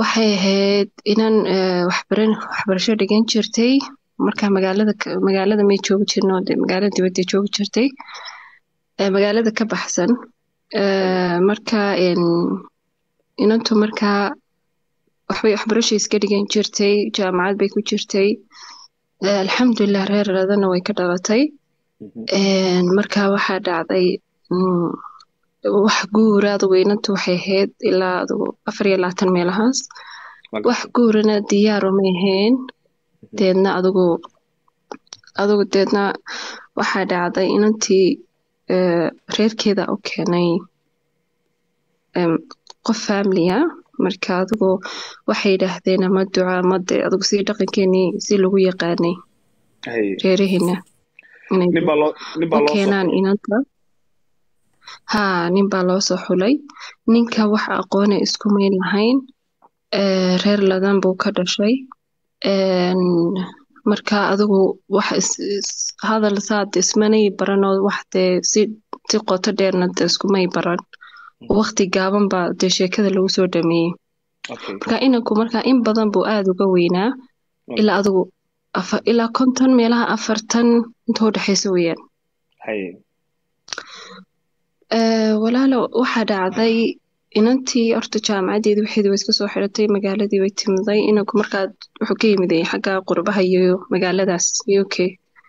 waxay ahayd inan waxbaran waxbarasho dhigan jirtay marka magaalada magaalada may joogi jirno de magaalada dibadda joogi jirtay magaalada ka baxsan marka inantu markaa waxbay waxbarasho iska dhigan jirtay jaamacad bay ku jirtay alxamdulilah reer radana way ka dhalatay marka waxaa dhacday wax guura adugu inantu waxay ahayd ilaa adugu afar iyo labaatan meelahaas wax guurana diyaaro may ahayn deedna adugu adugu deedna waxaa dhacday inantii reerkeeda u keenay qof familia marka adugu waxay yidhaahdeen ama duca ama de adugu si dhaqankeenii si lagu yaqaanay reeraheena u keenaan inanta haa nin baa loo soo xulay ninka wax aqoona isku mayn lahayn reer ladan buu ka dhashay marka adigu wax hadal saad ismanay baranoo wax dee si si qoto dheerna de iskumay baran waqti gaaban baa dee sheekada lagu soo dhameeyey marka inanku marka in badan buu aada uga weynaa ilaa adigu ilaa konton meelaha afartan inta u dhexaysa weeyaan walaalo waxaa dhacday inantii horta jaamacadeedii waxeedi way iska soo xiratay magaaladii way timiday inanku markaa wuxuu ka yimiday xagga qurbaha iyo magaaladaas u k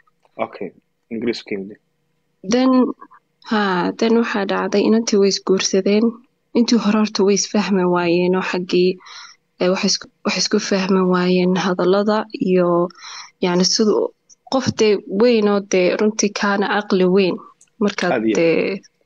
then ha then waxaa dhacday inantii way isguursadeen intii hore horta way isfahmi waayeen oo xaggii wax isku fahmi waayeen hadallada iyo yani sida qof dee weyn oo dee runtii kaana caqli weyn markaad dee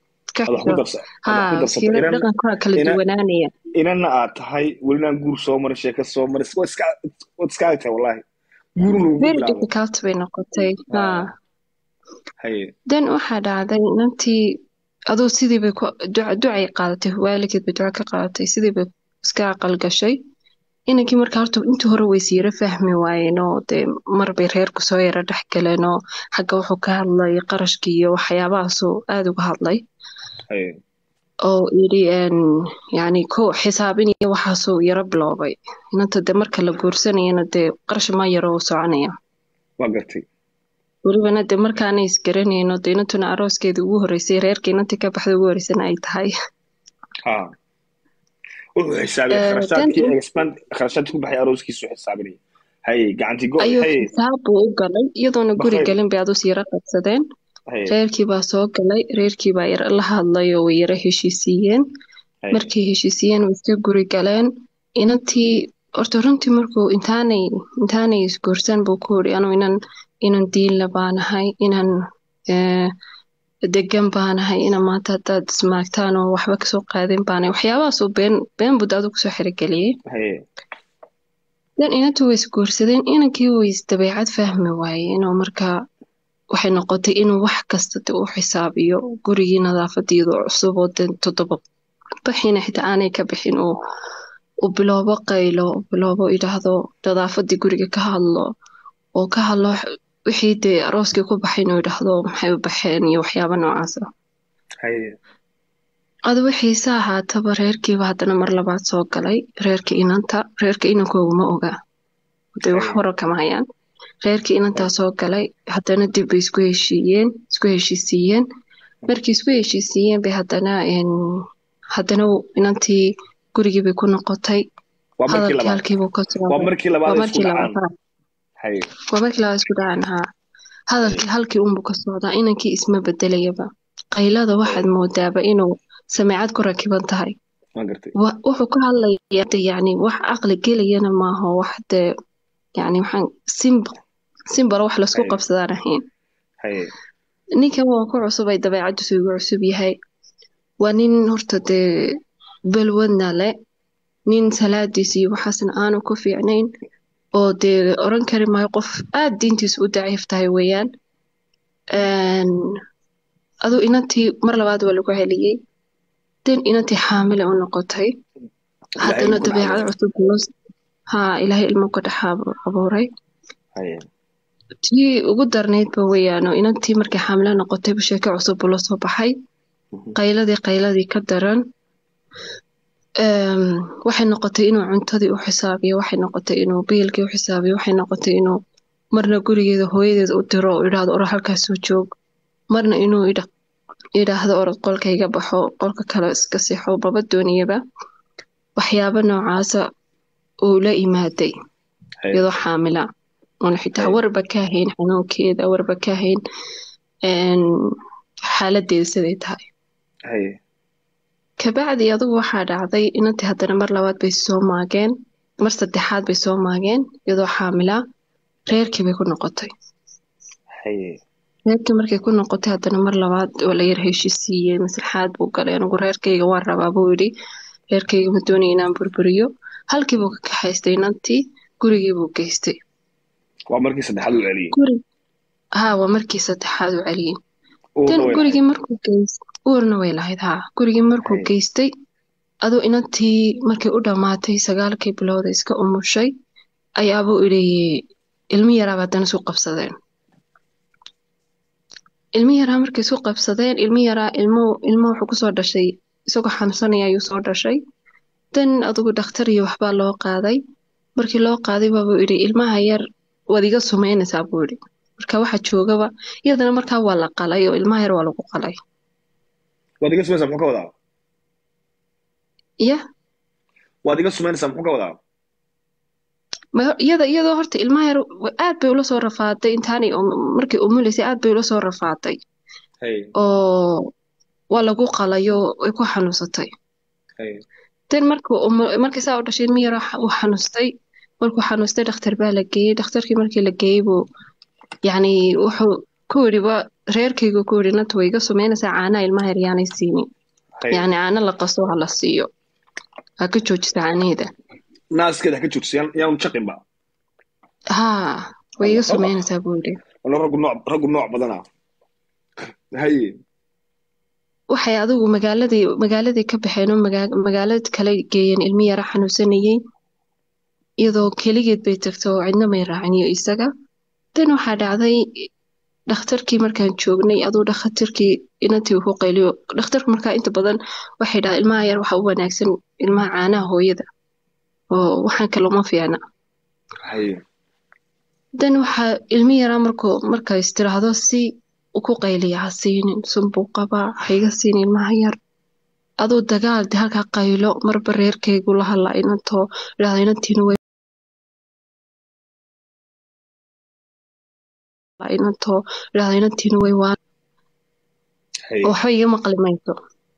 dhaqankaa kala duwanaanaya inana aad tahay welinaan guur soo marin sheeka soo marin waad iska agtahay wallahi very difficult bay noqotay ha then waxaa dhacday inantii aduu sidii bay ducay qaadatay waalidkeed bay duco ka qaadatay sidii bay iska aqal gashay inankii markaa horta intii hore ways yaro fahmi waayeen oo dee marbay reerku soo yaro dhex galeen oo xagga wuxuu ka hadlay qarashkii iyo waxyaabahaasuu aada uga hadlay oo yidhi yani ko xisaabin iyo waxaasuu yaro biloobay inanta dee marka la guursanayana dee qarash ma yaro u soconaya waa gartay welibana dee markaana isgaranayno dee inantuna arooskeedii ugu horreysay reerka inantii ka baxda ugu horreysana ay tahay wuxuu xisaabay kharashaadkii expand kharashaadkii ku baxay arooskiisu xisaabinaya haye gacantii go ayuu xisaab buu u galay iyadoona guri galin bay adus yaro qabsadeen reerkii baa soo galay reerkii baa yar la hadlay oo way yaro heshiisiiyeen markay heshiisiiyeen way iska guri galeen inantii horta runtii markuu intaanay intaanay isguursan buu ku yidhi anuu inan inan diinla baanahay inan degan baanahay ina maanta haddaad ismaagtaan oo waxba kasoo qaadin baanahay waxyaabahaasuu been been buu daadu kusoo xirigeliyey dan inantii way isguursadeen inankii way isdabeecad fahmi waayeen oo markaa waxay noqotay inuu wax kasta de u xisaabiyo gurigii nadaafadiidu cusub oo de toddoba baxiina xitaa aanay ka bixin uu u biloobo qaylo u biloobo idhaahdo nadaafadii guriga ka hadlo oo ka hadlo wixii dee arooskii ku baxay inuu idhaahdo maxay u baxeen iyo waxyaaba noocaasa adu wixiise ahaataba reerkiiba haddana mar labaad soo galay reerka inanta reerka inankoogu ma oga de wax horo kama hayaan reerkii inantaa soo galay haddana dib bay isku heshiiyeen isku heshiisiiyeen markii isku heshiisiiyeen bay haddana haddana inantii gurigii bay ku noqotay hadalkii halkiibuu ka waa markii labaad isku dhacaan waa markii labaad isku dhacaan haa hadalkii halkii unbuu ka socdaa inankii isma bedelayaba qaylada waxaad moodaaba inuu sameecad ku rakiban tahay wuxuu ka hadlaya yani wax caqli gelayana maaha wax dee yani waxaan simb simbara wax laisku qabsadaan ahayn ninkan waa ku cusub ay dabeecaddiisu igu cusub yahay waa nin horta dee balwadna le nin salaadiis iyo waxaasna aanu ku fiicnayn oo dee oran kari maayo qof aad diintiisu u daciif tahay weeyaan aduu inantii mar labaad waa lagu celiyey den inantii xaamile u noqotay haddana dabeecad cusub haa ilaahay ilmo ka dhex abuuray tii ugu darnaydba weeyaano inantii markay xaamile noqotayba sheeko cusub buu la soo baxay qayladii qayladii ka daran waxay noqotay inuu cuntadii u xisaabiyo waxay noqotay inuu biilkii u xisaabiyo waxay noqotay inuu marna gurigeeda hooyadeeda u diro oo idhaahdo orod halkaasuu joog marna inuu idhaahdo orod qolka iga baxo qolka kale iska sixo baba dooniyaba waxyaabo noocaasa uu la imaaday iyadoo xaamila oona xitaa warba ka hayn xanuunkeeda warba ka hayn xaaladeeda siday tahay kabacdi adugu waxaa dhacday inantii haddana mar labaad bay soo maageen mar saddexaad bay soo maageen iyadoo xaamilaa reerkii bay ku noqotay reerkii markay ku noqotay haddana mar labaad oo la yar heshiisiiyey maslaxaad buu galay anigu reerkayga waan rabaa buu yidhi reerkayga ma doonaya inaan burburiyo halkii buu ka kaxaystay inantii gurigii buu geystay waa markii saddexaad u celiyey haa waa markii saddexaad u celiyey tan gurigii markuu geystay uurna way lahayd haa gurigii markuu geystay aduu inantii markay u dhammaatay sagaalkii bilooda iska umushay ayaabuu idhi ilmi yaraaba haddana isu qabsadeen ilmi yaraa markay isu qabsadeen ilmi yaraa ilmo ilmo wuxuu kusoo dhashay isagoo xanuunsanaya ayuu soo dhashay dan adugu dhakhtar iyo waxbaa loo qaaday markii loo qaaday baabuu idhi ilmaha yar waad iga sumaynaysaa buu idhi marka waxa joogaba iyadana markaa waa la qalay oo ilmaha yar waa lagu qalay waad iga sumaynaysaa muxuu ka wadaa ya waad iga sumaynaysaa muxuu ka wadaa iyada iyadoo horta ilmaha yar aad bay ula soo rafaaday intaanay markay umuleysay aad bay ula soo rafaaday oo waa lagu qalayo way ku xanuunsatay dan markuu markii saa u dhashay ilmi yar uu xanuustay markuu xanuustay dhakhtar baa la geeyey dhakhtarkii markii la geeyey buu yacni wuxuu ku yidhi wa reerkaygu ku yidhi nanta way iga sumaynaysaa caanaha ilmaha yar yaanay siinin yacni caano la qaso ha la siiyo ha ka joojisa caanaheeda naaskeeda ha ka joojisa yaanu jaqinba haa way iga sumaynaysaa buu yidhi wala raggu nooc raggu nooc badana haye waxay adigu magaaladii magaaladii ka baxeen oo magaalad kale geeyeen ilmi yara xanuunsanayey iyadoo keligeed bay tagto oo cidna may raacin iyo isaga dan waxaa dhacday dhakhtarkii markaan joognay aduu dhakhtarkii inantii ku qayliyo dhakhtarku markaa inta badan waxay dhahaa ilmaha yar waxa u wanaagsan ilmaha caanaha hooyada oo waxaan kale uma fiicna dan waxaa ilmi yaraa markuu markaa istiraahdo si ku qayliya ha siinin sunbuu qabaa haiga siin ilmaha yar aduu dagaal de halkaa qaylo marba reerkaygu la hadlaa inantoo idhahda inantiina way inantoo idhahda inantiina way waan oo waxba iga maqli mayso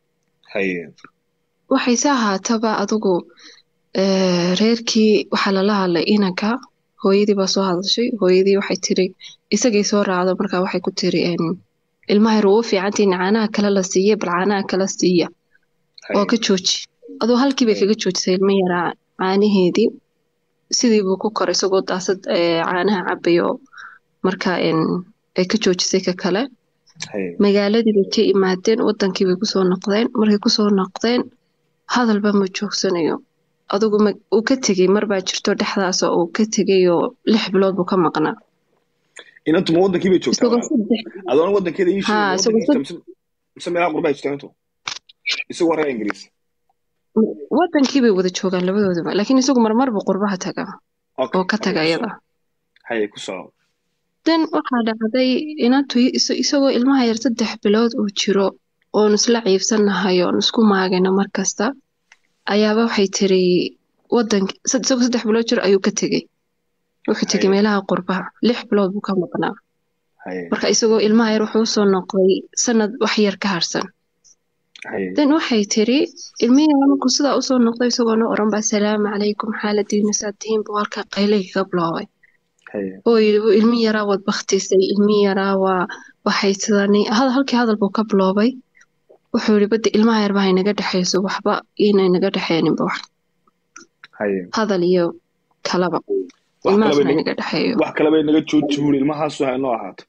waxayse ahaataba adigu reerkii waxaa lala hadlay inanka hooyadii baa soo hadashay hooyadii waxay tiri isagay soo raacdo markaa waxay ku tiri ilmaha yar uu u fiicantiin caanaha kale la siiya bal caanaha kala siiya oo ka jooji aduu halkii bay kaga joojisay ilma yaraa caanaheedii sidii buu ku koray isagoo daasad caanaha cabayo markaa ay ka joojisay ka kale magaaladii bay ka imaadeen wadankii bay kusoo noqdeen markay kusoo noqdeen hadalba ma joogsanayo adugu uu ka tegey marbaa jirto dhexdaas oo uu ka tegey oo lix bilood buu ka maqnaa inantu ma wadankii bay joogtaa adoona wadankeeda ii sheegmise meelaha qurbaa jirtaa intu isagu waa reer ingiriis wadankii bay wada joogaan labadoodaba laakiin isagu marmar buu qurbaha tagaa oo ka taga iyada haye ku soco dan waxaa dhacday inantu isagoo ilmaha yar saddex bilood uu jiro oon isla ciibsannahay oon isku maagayno mar kasta ayaaba waxay tiri wadank isagoo saddex bilood jiro ayuu ka tegey wuxuu tegey meelaha qurbaha lix bilood buu ka maqnaa marka isagoo ilmaha yar wuxuu usoo noqday sanad wax yar ka harsan dan waxay tiri ilmihii markuu sidaa usoo noqday isagoo no oran ba asalaamu calaykum xaaladiina saa tihiin buu halkaa qaylayga ka biloobay oo yidhi ilmi yaraa waad baktisay ilmi yaraa waa waxay sidani halkii hadal buu ka biloobay wuxuu yidhi badda ilmaha yar baa inaga dhexayso waxba inay naga dhexeeninba wax hadal iyo kalaba ilmahaas ha inaga dhexeeyo wax kaleba inaga joojibuur ilmahaasu ha inoo ahaato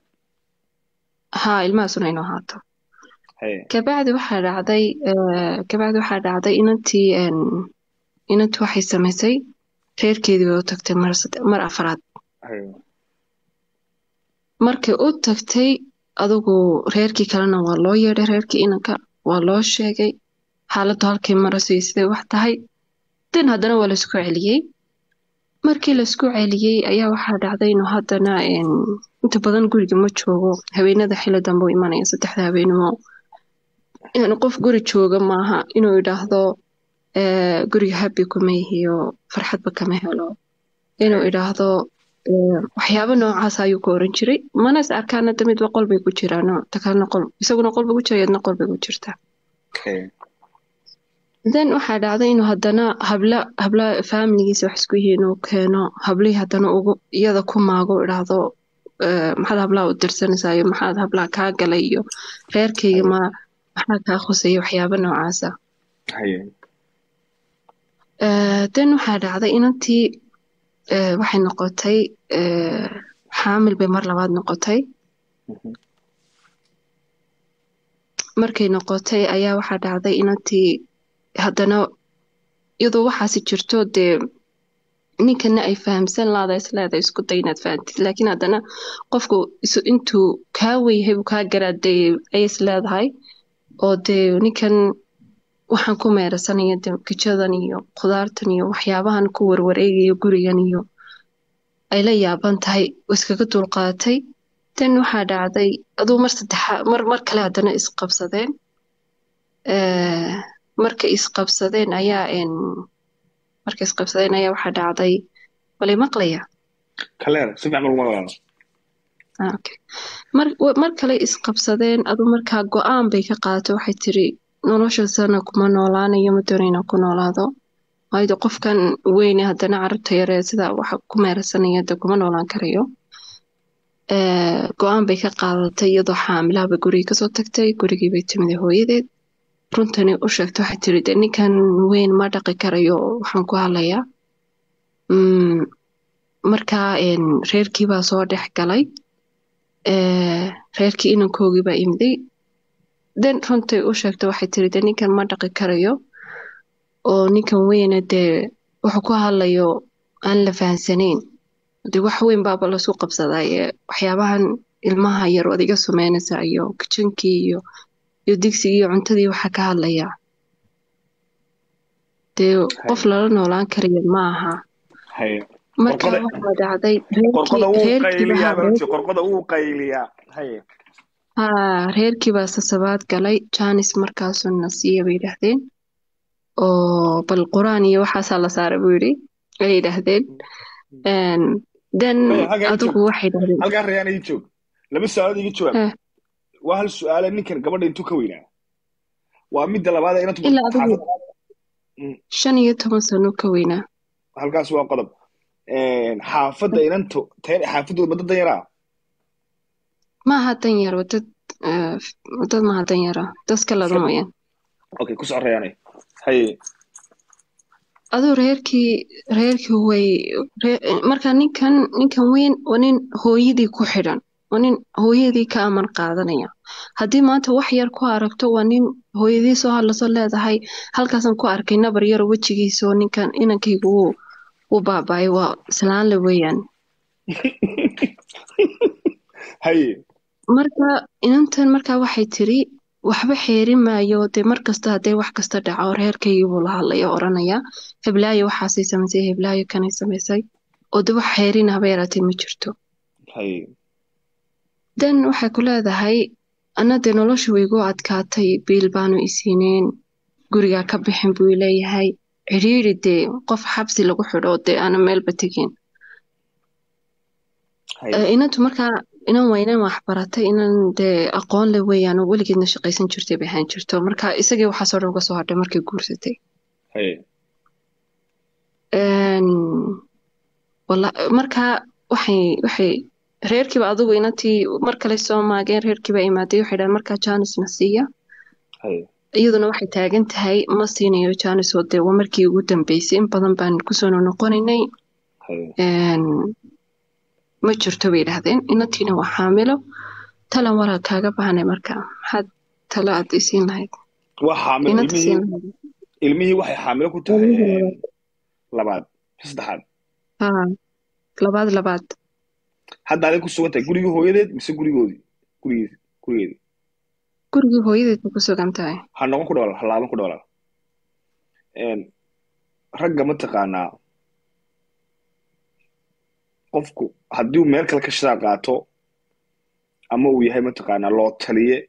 haa ilmahaasuna inoo ahaato kabacdi waxaa dhacday kabacdi waxaa dhacday inantii inantii waxay samaysay reerkeedii bay u tagtay mar mar afraad markay u tagtay adigu reerkii kalena waa loo yeedhay reerkii inanka waa loo sheegay xaaladdu halkay marasay siday wax tahay den haddana waa laisku celiyey markii laisku celiyey ayaa waxaa dhacday inuu haddana inta badan guriga ma joogo haweenada xili dambe u imanaya saddexda habeenimo yani qof guri jooga maaha inuu idhaahdo guriga habi kuma yihiyo farxadba kama helo inuu idhaahdo waxyaabo noocaas ayuu ku oran jiray mana is arkaan hadda midba qol bay ku jiraan takalna qol isaguna qol bay ku jira yadna qol bay ku jirtaa then waxaa dhacday inuu haddana habla habla faamiligiisa wax isku yihiin uu keeno hablihii haddana ugu iyada ku maago idhaahdo maxaad hablaha u dirsanaysaa iyo maxaad hablaha kaa galay iyo reerkayga ma maxaa kaa khusaya waxyaabo noocaasa then waxaa dhacday inantii waxay noqotay xaamil bay mar labaad noqotay markay noqotay ayaa waxaa dhacday inantii haddana iyadoo waxaasi jirto dee ninkana ay fahamsan laada isleeda isku day inaad fahamtid laakiin haddana qofku intuu kaa weyyahay buu kaa garaaday ay isleedahay oo dee ninkan waxaan ku meerasanaya de kijadan iyo khudaartan iyo waxyaabahan ku warwareegayo gurigan iyo ay la yaaban tahay iskaga dulqaatay dan waxaa dhacday aduu mar saddexaa mar mar kale haddana isqabsadeen markay isqabsadeen ayaa markay isqabsadeen ayaa waxaa dhacday walay maqlaya mar mar kale isqabsadeen aduu markaa go-aan bay ka qaato waxay tiri nolosha sana kuma noolaanayo ma doonayna ku noolaado waayo qofkan weyne haddana carabta yaree sida waxa ku meerasanaya de kuma noolaan karayo go-aan bay ka qaadatay iyadoo xaamilahaba gurigii kasoo tagtay gurigii bay timida hooyadeed runtani u sheegtay waxay tiri de ninkan weyn ma dhaqi karayo waxaan ku hadlayaa markaa reerkii baa soo dhex galay reerkii inankoogii baa imiday den runtay u sheegtay waxay tiri de ninkan ma dhaqi karayo oo ninkan weyne dee wuxuu ku hadlayo aan la fahansanayn de wax weyn baaba lasu qabsadaaye waxyaabahan ilmaha yar ood iga sumeynaysa iyo kijankii iyo iyo digsigii iyo cuntadii waxaa ka hadlayaa dee qof lala noolaan karayo ma aha marka waxaa dhacday reerkii baa sasabaad galay janis markaasuu nasiya bay yidhaahdeen oo bal qur-aan iyo waxaasaa la saaray buu yidhi ay yidhaahdeen den adigu waxay dhahdeen halkaa rayaan ii joog laba su-aalood iga jawaab waa hal su-aale ninkan gabadha intuu ka weynaa waa midda labaad inantu ilaa adigu shan iyo toban sano ka weynaa halkaas waa qodob xaafadda inantu xaafadooda madda danyaraa maaha danyar wadad wadad maaha danyara dadka lada mooyaan okay ku soco rayaanay haye aduu reerkii reerkii way marka ninkan ninkan weyn waa nin hooyadii ku xidhan waa nin hooyadii ka amar qaadanaya haddii maanta wax yar ku aragto waa nin hooyadii soo hadlasoo leedahay halkaasan ku arkay nabar yaro wejigiisoo ninkan inankaygu wuu wuu baaba'ay waa islaanle weeyaan haye marka inantan markaa waxay tiri waxba xeerin maayo dee mar kasta haddee wax kasta dhaco reerkaygii buu la hadlaya oranaya heblaayo waxaasay samaysay heblaayo kanay samaysay oo de wax xeerin haba yaraatee ma jirto dan waxay ku leedahay anna dee nolosha waygu adkaatay biil baanu isiineen gurigaa ka bixin buu leeyahay cidhiiri dee qof xabsi lagu xidho dee aana meelba tegin inantu markaa inan waa inan waxbaratay inan dee aqoon le weeyaan oo weligeedna shaqaysan jirtay bay ahaan jirto marka isagii waxaasoo dhan uga soo hadhay markay guursatay marka waxay waxay reerkiiba adigu inantii mar kale soo maageen reerkiiba imaaday waxay dhahan markaa janisna siiya iyaduna waxay taagan tahay ma siinayo janis oo dee waa markii ugu dambeysay in badan baan kusoo noqonaynay ma jirto bay yidhaahdeen inantiina waa xaamilo talan walaa kaaga baahnay marka maxaad talo aad isiin lahayd ilmihii waxay xaamilo ku tahay labaad saddexaad labaad labaad hadda aday ku sugan tahay gurigii hooyadeed mise gurigoodii gurigeedi gurigeedi gurigii hooyadeed ba ku sugan tahay ha noqon ku dhawal ha laaban ku dhawalaal ragga mataqaanaa qofku haddii uu meel kale ka shidaa qaato ama uu yahay mataqaanaa loo taliye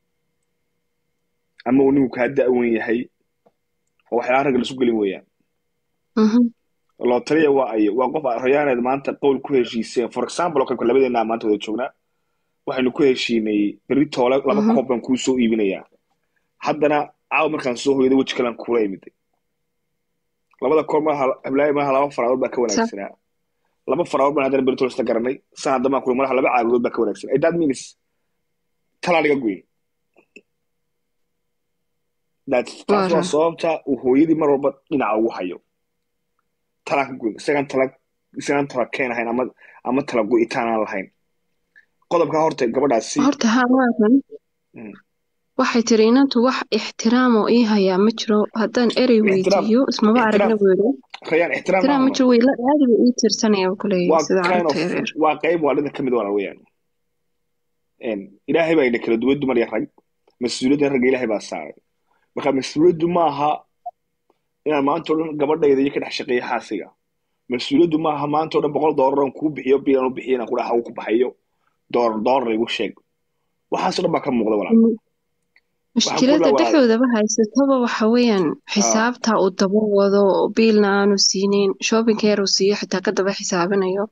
ama uu ninku kaa da'wan yahay oo waxyaalaha ragga lasu gelin weeyaan loo taliya waa ay waa qof rayaaneed maanta qowl ku heshiiseen for example oo kalka labadeennaa maanta wada joognaa waxaynu ku heshiinay berri toole laba koob baan kuu soo iibinayaa haddana caawa markaan soo hoyday weji kalan kuula imiday labada koob maaha hablaayo maaha laba faraadood baa ka wanaagsanaa laba faraadood baan haddana berri toole isla garanay san haddama kuli malaha laba caagadood baa ka wanaagsan that means talaa dhiga goyn taas waa sababta uu hooyadii mar walba dhinaca ugu hayo talaan ka goyn isagaan tala isagaan tala keen ahayn ama ama tala go'itaan aan lahayn qodobka horta gabadhaasi horta hawaakan waxay tiri inantu wax ixtiraam oo ii hayaa ma jiro haddaan erey weydiiyo ismaba aragna weero rayaan ixtiraam ma jiro weyla aadiba ii tirsanaya kuleeyahay sida carruurta yaryar waa qayb waa dhida kamid walaal weeyaan ilaahay baa ina kala duwan dumar iyo rag mas-uuliyadda ragga ilaahay baa saaray marka mas-uuliyaddu maaha inaan maanta o dhan gabadhayda iyo ka dhex shaqeeyo xaasiga mas-uuliyaddu maaha maanta o dhan boqol doolar aan kuu bixiyo biilan u bixiyo inaan ku dhaha ku baxayo doolar doolar igu sheeg waxaasoo dhan baa ka muuqda walaal mushkiladda dhexdoodaba haysataba waxa weeyaan xisaabta uu daba wado biilna aanu siinayn shoppingka yar uu siiyo xitaa ka daba xisaabinayo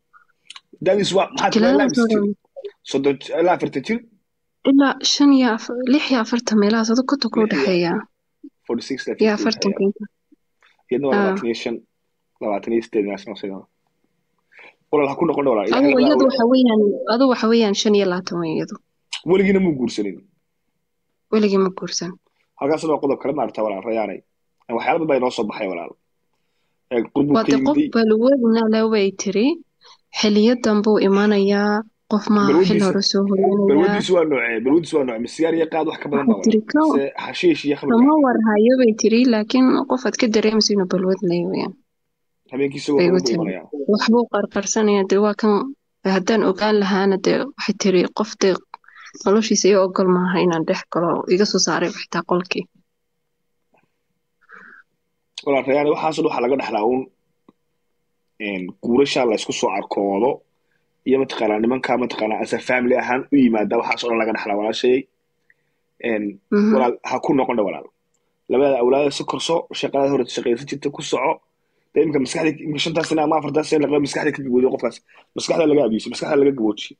soddon ilaa afartan jir ilaa shan iyo lix iyo afartan meelahaas adu konton ku dhexeeya iyo afartanka iyadna waa labaatan iyo shan labaatan iyo sideed meelaas walaal ha ku noqon walaal adu iyadu waxa weeyaan adu waxa weeyaan shan iyo labaatan wey iyadu weligiina muu guursanin weligii ma guursan halkaas waa qodob kale maarata walaal rayaanay waxyaala badan baa inoo soo baxay walaal wade qof balwadna way tiri xiliyo dambuu imanayaa qof maaha xil hore soo balwadiis waa noocee balwadiis waa noocee masigaar iyo qaad wax ka badan baa xashiish iyo khamr kama warhayo bay tiri laakiin qof aad ka dareemayso inuu balwad leeyo weyaan habeenkii isagoo imanaya waxbuu qarqarsanaya dee waa kan haddaan ogaan lahaana dee waxay tiri qof dee noloshiisa iyo ogol maaha inaan dhex galo iga soo saaray xitaa qolkii walaal rayaane waxaasoo dhan waxaa laga dhexlaa uun guurashaa la isku soo arkoodo iyo mataqaanaa nimankaa mataqaanaa asa family ahaan u yimaada waxaasoo dhan laga dhexlaa walaashayay walaal ha ku noqon dha walaal labada awlaada si korso shaqadaad hore shaqaysan jirta ku soco dee imika maskaxda imika shantaas sana ama afartaas sana laqaba maskaxda ka gaboojiyo qofkaas maskaxda laga abiiso maskaxda laga gaboojiyo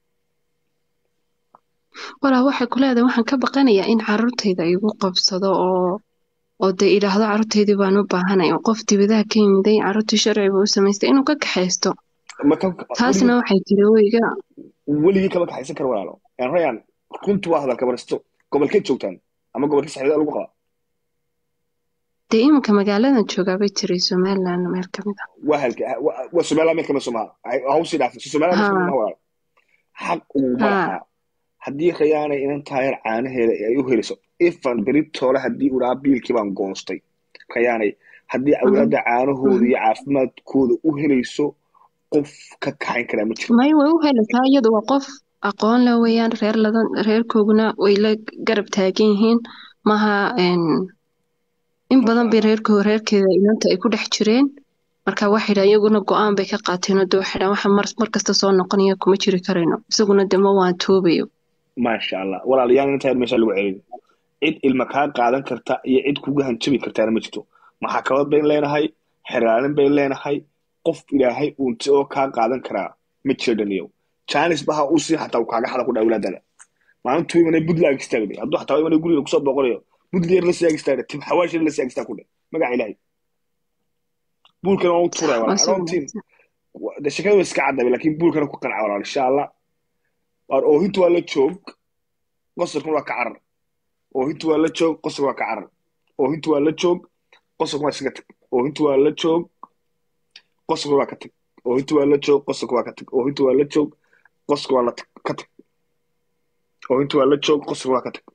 walaa waxay ku leedahay waxaan ka baqanayaa in carruurtayda igu qabsado oo oo dee idhaahdo carruurtaydii baan u baahanay oo qof dibadaha ka yimiday carruurtii sharciba u samaystay inuu ka kaxaysto taasna waxay tiri weyga weligii kama kaxaysan karo walaalo yan rayaan runtu waa hadalka baristo gobolkeed joogtaan ama gobolkii saxiibada lagu qabaa dee iminka magaaladan joogaa bay tiri somaliland meel ka mid ah waa halka waa somaliland meel kamid somaha hawsii dhaafay somaliland meel kamid walaalo xaq uguma lahaa haddii rayaanay inan taayar caanaheeda ay u heliso ifan beritoole haddii u dhaha biilkii baan goostay rayaanay haddii awlaadda caanahooda iyo caafimaadkooda u helayso qof ka kaxayn karaa ma jiro may way u helaysaa iyadu waa qof aqoon la weeyaan reer ladan reerkooguna way la garab taagan yihiin maha in badan bay reerkoo reerkeeda inanta ay ku dhex jireen marka waxay dhahan iyaguna go-aan bay ka qaateen oo de waxay dhahan waxa mar mar kasta soo noqonaya kuma jiri karayno isaguna de ma waan toobayo maasha allah walaalayaal intaa meesha lagu celin cid ilma kaa qaadan karta iyo cid kuga hanjabi kartaana ma jirto maxakamad bayn leenahay xeraalin bayn leenahay qof ilaahay uunti oo kaa qaadan karaa ma jiro dhaniyow janis baha uu siin xataa uu kaaga xada ku dhaa awlaadada maalintuu imanay buntland istaagday hadduu xataa imanay guriga kusoo booqanayo buntland yar la siyaag istaagday tib xawaash yar la siyaag istaag ku dhe magaca ilaahay buulkana waa u tuuraya walaal aroontiin de shakada way iska caddabe laakiin buulkana ku qanca walaal insha allah waar oohintu waa la joog qosarkuna waa ka carar oohintu waa la joog qosarka waa ka carar oohintu waa la joog qosarka waa iskaga tag oohintu waa la joog qosarka waa ka tag oohintu waa la joog qosarka waa ka tag oohintu waa la joog qosarka waa la tag ka tag oohintu waa la joog qosarka waa ka tag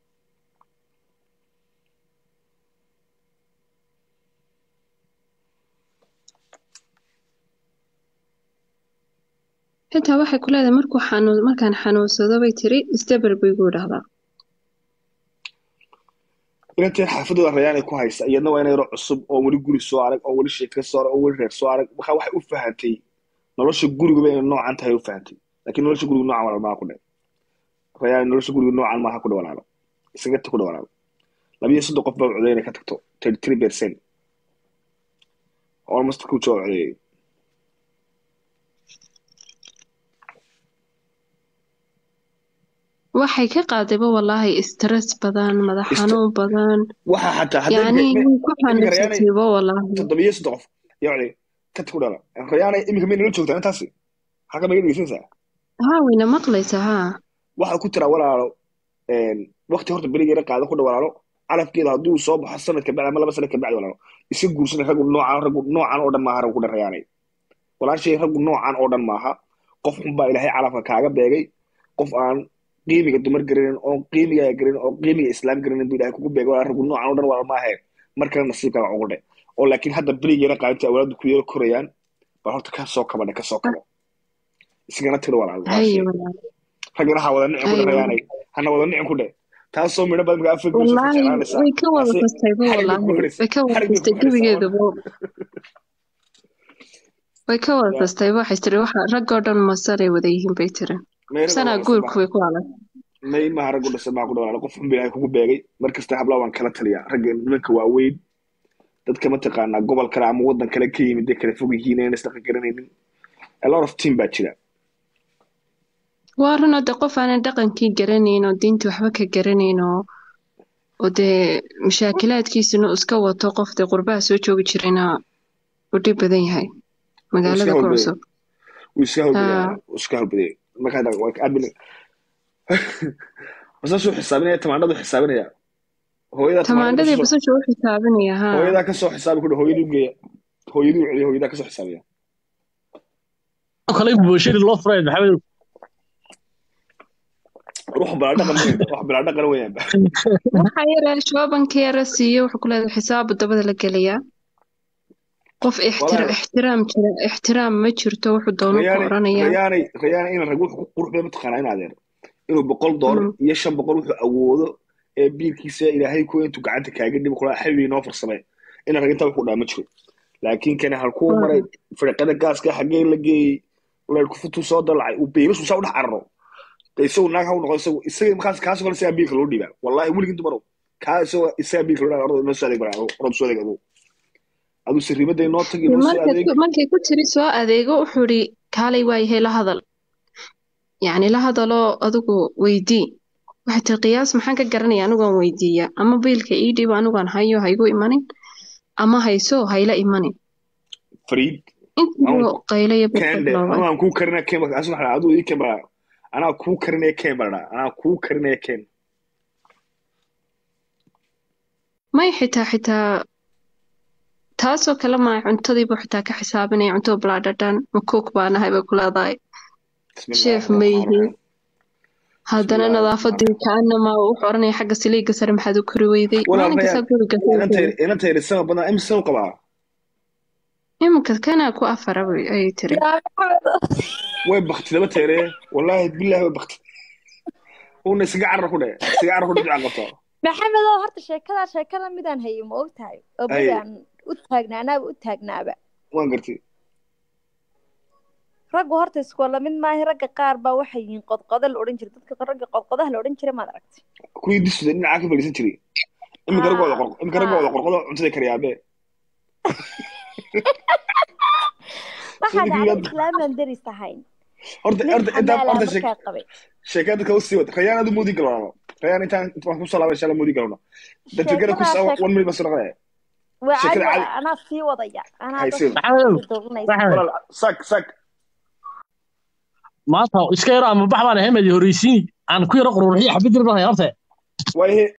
xitaa waxay ku leedahay markuu xanuun markaan xanuunsado bay tiri isdabar bay igu idhahdaa inanteen xaafadooda rayaan ay ku haysa iyadna waa ina yaro cusub oo weli guri soo arag oo weli sheeka soo arag oo weli reer soo arag marka waxay u fahantay nolosha guriguba inay noocan tahay u fahantay laakiin nolosha gurigu noocan walaal maaha ku dhe rayaan nolosha gurigu noocan maaha ku dhe walaalo isaga ta ku dhe walaalo labiyo soddon qof baa coday inay ka tagto thirty three percent almost ku soo codeeyey waxay ka qaadayba wallaahi stress badan madax Ist- xanuun badan waxa xataa hadday yani me- me- way ku iminka rayaanay xanuunsatayba wallaahi toddobiyo soddon qof yaa coday ka ta ku dhala rayaanay iminka may nala joogtaa intaasi halka maga dhegeysanaysaa haa wayna maqlaysa haa waxaa ku tira walaalo wakti horta berigeeda qaada ku dha walaalo calafkeeda hadduu soo baxo sanad kabacdi ama laba sanad kabacdi walaalo iska guursana raggu noocan raggu noocan oo dhan maaha raggu ku dhan rayaanay walaashay raggu noocan oo dhan maaha qof xun baa ilaahay calafka kaaga beegay qof aan qiimiga dumar garanin oo qiimiga garanin oo qiimiga islaam garanin buu ilaahay kugu beegay walaal raggu noocan oo dhan walaal maahe markale nasiibkaaga ugu dhe oo laakiin hadda berigeeda qaadinta awlaadu ku yaro korayaan bal horta ka soo kabadhe ka soo kabo isagana tiro walaal haye walaashay wallaahi raggana ha wada nicin ku haye dhe rayaanay hana wada nicin ku dhe taasoo midho badan markaa afar geesood ka wallaahi jeclaanaysaa way ka wada taasi kastayba xarig bay wallaahi kugu xidhaysaa way ka wada xarig bay kastay kugu xidhaysaa gebigeeduba way ka wada ya kastayba waxay tiri waxa raggoo dhan masaray wada yihiin bay tiri meeraga sanaa wada guurku sabaa way ku adag may maha raggu dhasay maa ku dhawaala qof xun bilaahay kugu beegay mar kasta habla waan kala taliyaa ragga nimanka waaweyn dadka mataqaanaa gobol kale ama wadan kale ka yimid ee kala fog yihiin aan isdhaqan garanaynin a lot of team baa jira waa run oo dee qof aanan dhaqankii garanayn oo diintii waxba ka garanayn oo oo dee mashaakilaadkiisuna uu iska wato qof dee qurbaha soo joogi jirayna uu dhib badan yahay wuu iska magaalada ku howlbaday cusub wuu iska howlbaday haa wuu iska howlbaday marka hadda waa aad bin basasuu xisaabinaya tamaandhadu xisaabinaya hooyadaa tamaandhada tamaandhadii kasoo basasha u xisaabinaya haa hooyadaa kasoo xisaabi ku hooyaduu geeya hooyaduu celiya hooyadaa kasoo xisaabiya kale bulshadii loo furay maxamed ruux balaa dhaqan weyn wax balaa dhaqan weeyaan waxa yara shoobanka yara siiyo wuxuu ku leedahay xisaabu dabada la gelayaa qof ixtira walaal ixtiraam jira ixtiraam ma jirto wuxuu doonu ku rayaanay oranayaa rayaanay rayaanay ina rag wuxuu ku qurux badan mataqaanaa in adeer inuu boqol doolar Mm. iyo shan boqol wuxuu awoodo ee biilkiisa ilaahay ku intuu gacanta kaaga dhibo kula xabii noo farsamay ina rag intaa wuxuu dhaa ma jiro laakiin kana halkuu maray firqada gaaska xaggee la geeyey leerku futuu soo dalacay uu beelashu saa u dhex cararo de isagu naag ha u noqo isagu isaga markaas kaas kale isagaa biilka loo dhiibaa wallahi weligin dumarow kaa isaga isagaa biilka loo dhiibaa ordo noo soo adeeg bara orod soo adeeg aduu aduu sirriimaday noo tagi noo soo markay adeeg ku- markay ku tiri soo adeego wuxuu ihi kaalay waayahay la hadal yacni la hadaloo adigu weydii waxay tiri qiyaas maxaan ka garanaya anigoon weydiiya ama biilka ii dhiibo anigoon hayo haygu imanin ama hayso hayla imanin fariid intiiba qaylaya kende buuxbuuxlooba anaa kuu karinaya ken asu waxaa aduu ii ken bara anaa kuu karinaya ken bara anaa kuu karinaya ken may xitaa xitaa taasoo kale maa cuntadiibu xitaa ka xisaabinaya cuntada balaadhadhan ma kook baa nahay bay ku leedahay bismillahi sheef raxmaani mayhi raxiim haddana bismillahi raxmaani nadaafadii raxiim kaanama wuxuu oranaya xagga saliiga sare maxaad u kori weyday walaal maalin rayaan kastaa guriga inantay inantay risama badan imise u qabaa iminka kanaa ku afara bay- ayay tiri yaa maxamed way bakti laba teere wallahi billahi way bakti una isaga carar ku dhe isaga carar ku dhe duca qabto maxamed oo horta sheekadaa sheekada midaan hayo ma og tahay oo ay bedaan u taagnaanaaba u taagnaaba waan gartay raggu horta iskoola mid maaha ragga qaar baa waxay yihiin qodqodo la odhan jiray dadka ragga qodqodaha la odhan jiray maad aragtay kuwii disuda dhinacaa ka fadhiisan jiray iminka ragga wada haa qorqo iminka ragga wada haa qorqodo cuntada kariyaabe waxaa sidii dhacday kii islaamaan deris ahayn horta nin horta intaan xamaalaa horta sheek markaa qabay sheekada dadka usii wad rayaan adu moodi galano rayaan intaan intaan kusoo laabay insha allah moodi galano dadkana ku sheekadaa sheek one minute bas noqonaya waa caadi sheekada waa caadi anaa sii wadaya anaa haysin dadka maxamed sii dooranaysa maxamed walaal sak sak maanta iska yaro ama bax baan ahayn horeysiin aan ku yaro quruuxiyo xabid yar baan horta waayahe